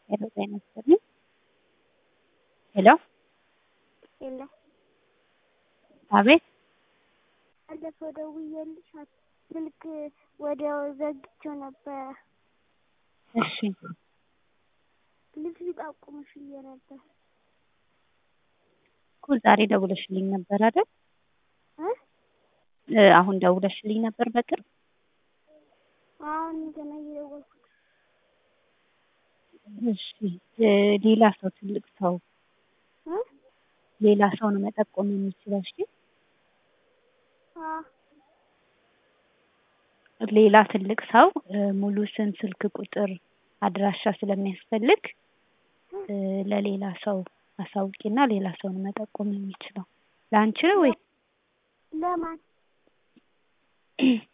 ሄሎ ጤና ይስጥልኝ። ሄሎ የለ አቤት ባለፈው ደውዬልሽ ስልክ ወዲያው ዘግቼው ነበረ። እሺ ልብስ ሊጠቁምሽ ብዬ ነበር። እኮ ዛሬ ደውለሽልኝ ነበር አይደል? እ እ አሁን ደውለሽልኝ ነበር በቅርብ? አሁን ገና እየደወልኩት እሺ እ ሌላ ሰው ትልቅ ሰው እ ሌላ ሰው ነው መጠቆም የሚችለው። እሺ አ ሌላ ትልቅ ሰው እ ሙሉ ስም፣ ስልክ ቁጥር፣ አድራሻ ስለሚያስፈልግ እ ለሌላ ሰው አሳውቂና ሌላ ሰው ነው መጠቆም የሚችለው። ለአንቺ ነው ወይ? ለማን